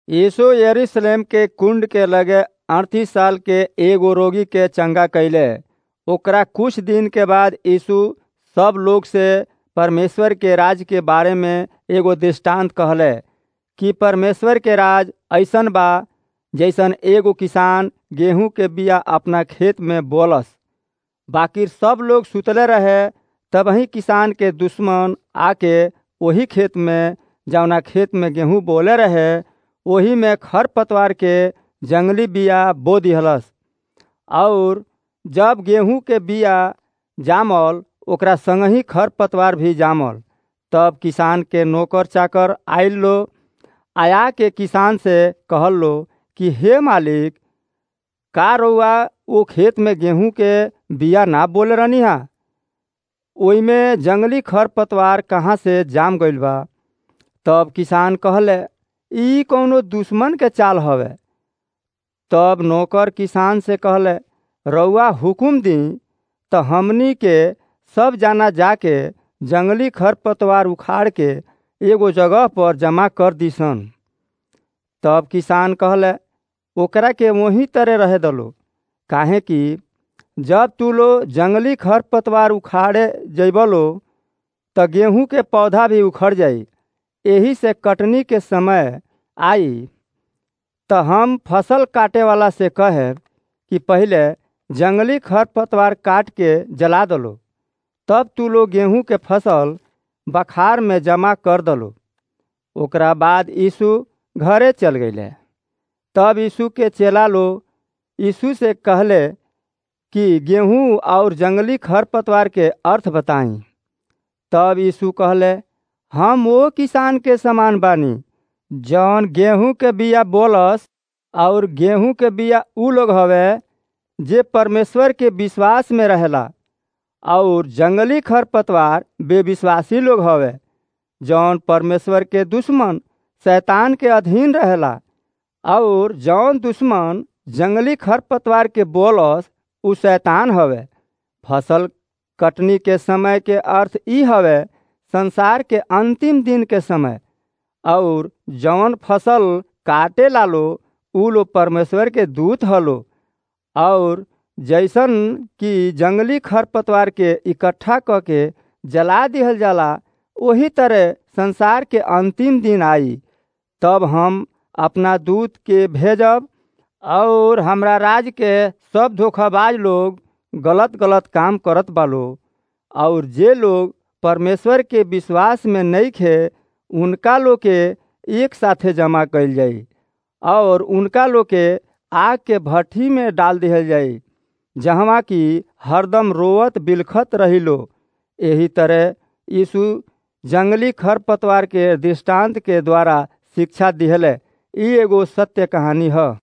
यीशु यरूशलेम के कुंड के लगे अड़तीस साल के एगो रोगी के चंगा कैले ओकरा कुछ दिन के बाद यीशु सब लोग से परमेश्वर के राज के बारे में एगो दृष्टांत कहले कि परमेश्वर के राज ऐसन बा जैसन एगो किसान गेहूं के बिया अपना खेत में बोलस बाकी सब लोग सुतले रहे तबही किसान के दुश्मन आके वही खेत में जौना खेत में गेहूं बोले रहे वही में खर पतवार के जंगली बिया बो दिहलस और जब गेहूं के बिया जामल ओकरा संगही खर पतवार भी जामल तब किसान के नौकर चाकर आयल लो आया के किसान से कहल लो कि हे मालिक का रउआ वो खेत में गेहूं के बिया ना बोले रहनी हा ओइमे जंगली खर पतवार कहाँ से जाम गइल बा तब किसान कहले ई कौनो दुश्मन के चाल हवे तब नौकर किसान से कहले रउआ हुकुम दी तो हमनी के सब जाना जाके जंगली खर पतवार उखाड़ के एगो जगह पर जमा कर दीसन तब किसान कहले ओकरा के वही तरह रहे दलो काहे कि जब तू लो जंगली खर पतवार उखाड़े जैबलो तो गेहूं के पौधा भी उखड़ जाई यही से कटनी के समय आई तो हम फसल काटे वाला से कहे कि पहले जंगली खर पतवार काट के जला दलो तब तू लोग गेहूं के फसल बखार में जमा कर दलो ओकरा बाद यीशु घरे चल गईले तब यीशु के चेला लो यीशु से कहले कि गेहूं और जंगली खर पतवार के अर्थ बताई तब यीशु कहले हम वो किसान के समान बानी जौन गेहूं के बिया बोलस और गेहूं के बिया उ लोग हवे जे परमेश्वर के विश्वास में रहेला और जंगली खर पतवार बेविश्वासी लोग हवे जौन परमेश्वर के दुश्मन शैतान के अधीन रहेला और जौन दुश्मन जंगली खर पतवार के बोलस उ शैतान हवे फसल कटनी के समय के अर्थ ई हवे संसार के अंतिम दिन के समय और जौन फसल काटे लालो उ लो परमेश्वर के दूत हलो और जैसन कि जंगली खरपतवार के इकट्ठा क के जला दिहल जाला वही तरह संसार के अंतिम दिन आई तब हम अपना दूत के भेजब और हमरा राज के सब धोखाबाज लोग गलत गलत काम करत बालो और जे लोग परमेश्वर के विश्वास में नहीं खे उनका लोग के एक साथे जमा कइल जाई और उनका लोग के आग के भट्ठी में डाल दिहल जाई जहवा की हरदम रोवत बिलखत रही लो यही तरह यीशु जंगली खर पतवार के दृष्टांत के द्वारा शिक्षा दिहले ई एगो सत्य कहानी है